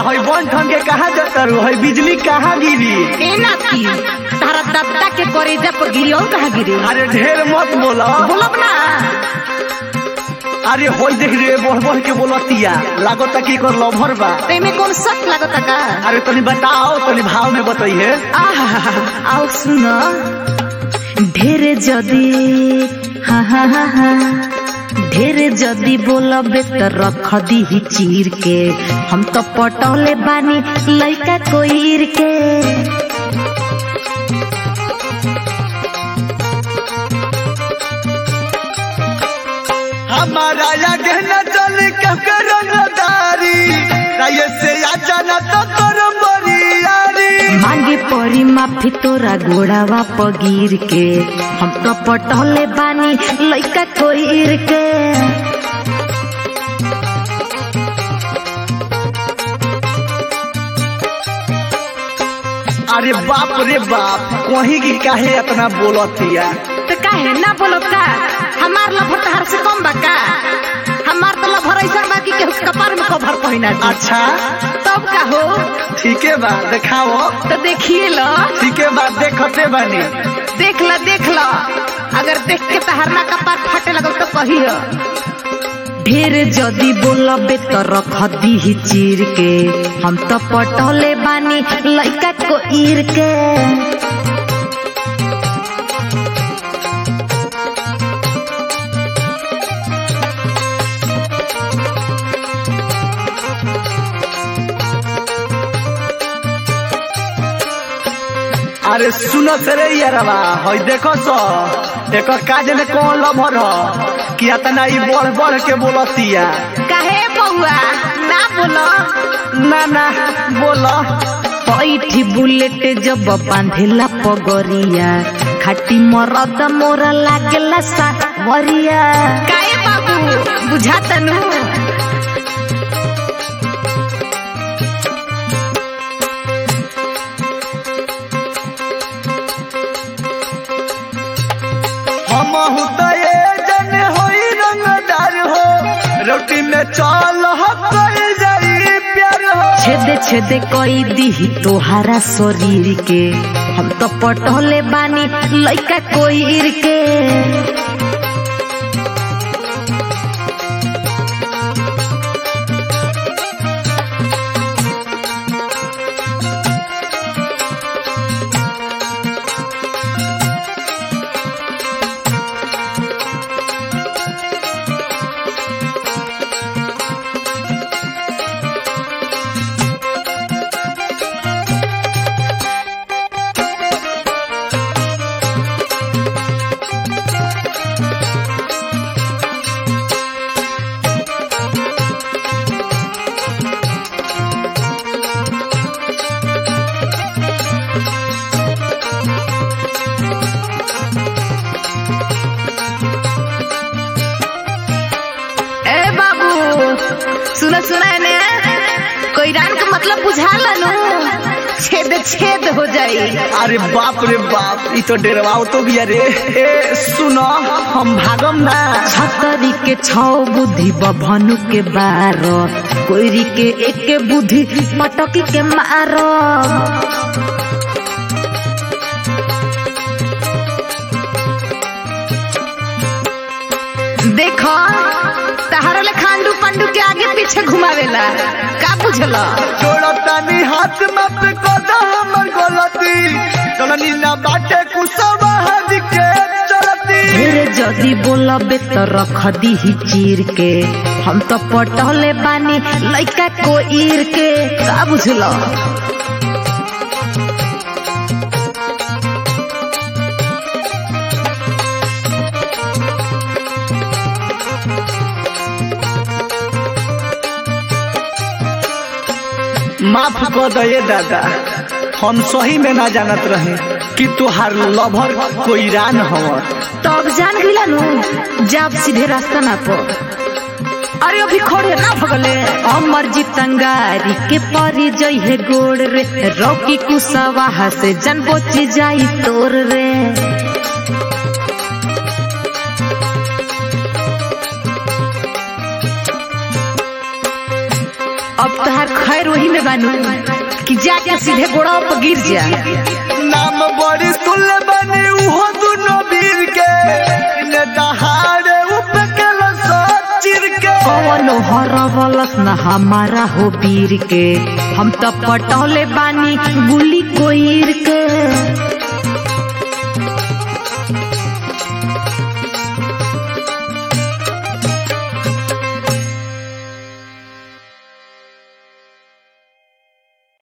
हई बन ठन के कहाँ जतरू हई बिजली कहाँ गिरी एना की तारा दत्ता के करेजा पर गिरी और कहाँ गिरी अरे ढेर मत बोला बोलब ना अरे होई देख रे बढ़ बढ़ के बोलतिया लागत कि एकर लभर बा तेमे कौन सच लागता का अरे तनी बताओ तनी भाव में बताइए आहा आओ सुन ढेर जदी हा हा हा हा ढेर जदी बोलबे त रख दी चीर के हम तो पटौले बानी लइका कोईर के हमारा या गहना चल के रंगदारी राये से आ जाना तो कर बरियारी मांगे परी माफी तोरा गोड़ावा पगीर के हम तो पटौले बानी लइका कोईर के अरे बाप रे बाप कहीं की काहे इतना बोलतिया तो काहे ना बोलो का हमार लभर तहार से कम बा का हमार तो लभर ऐसा बा कि केहू के कपार में कभर पहिना दी अच्छा तब का हो ठीक है बा दिखाओ तो देखिए लो ठीक है बा देखते बानी देख लो देख लो अगर देख के तहार ना कपार फाटे लगल तो कहियो ढेर जदी बोलबे तो रख दी चीर के हम तो पटौले बानी लइका को ईर के अरे सुनो सरे यारवा हई देखो सो एकर काज में कौन लभर ह कि इतना ई बढ़ बढ़ के बोलतिया काहे बउआ ना बोलो ना ना बोलो पैठी बुलेट जब बांधेला पगरिया खाटी मरद मोरा लागेला सावरिया काहे बाबू बुझाता नु हम तो ये जन होई रंगदार हो रोटी में चाल कर जाई प्यार हो छेदे छेदे कई दी तोहारा शरीर के हम तो पटोले बानी लइका कोईर के ए बाबू सुना सुना ने कोई रान का मतलब बुझा लनु छेद छेद हो जाई अरे बाप रे बाप ई तो डेरवाओ तो भी अरे ए सुनो हम भागम ना छतरी के छौ बुद्धि बभनु के बार कोईरी के एक के बुद्धि पटकी के मारो देखो तहारा ले खांडू पंडू के आगे पीछे घुमावेला का बुझला जोड़तानी हाथ मत को दा हमर गलती चलनी ना बाटे कुसवा हद के चलती ढेर जदी बोलबे तो रख दी चीर के हम तो पटौले बानी लइका को ईर के का बुझलो माफ कर दे दादा हम सही में ना जानत रहे कि तुहार लभर कोई रान हव तब जान गइला नु जब सीधे रास्ता ना पो अरे अभी खोड़े ना भगले अमर जी तंगारी के परी जई है गोड़ रे रौकी कुसवाहा से जन बोची जाई तोर रे अब तहार खैर फेर वही में बानू कि जाके सीधे गोड़ा पर गिर जा नाम बड़ी सुनले बनी उहो दुनो वीर के ने दहाड़े उपकल सचिर के कौनो हरवलस न हमारा हो वीर के हम तो पटौले बानी गुली कोईर के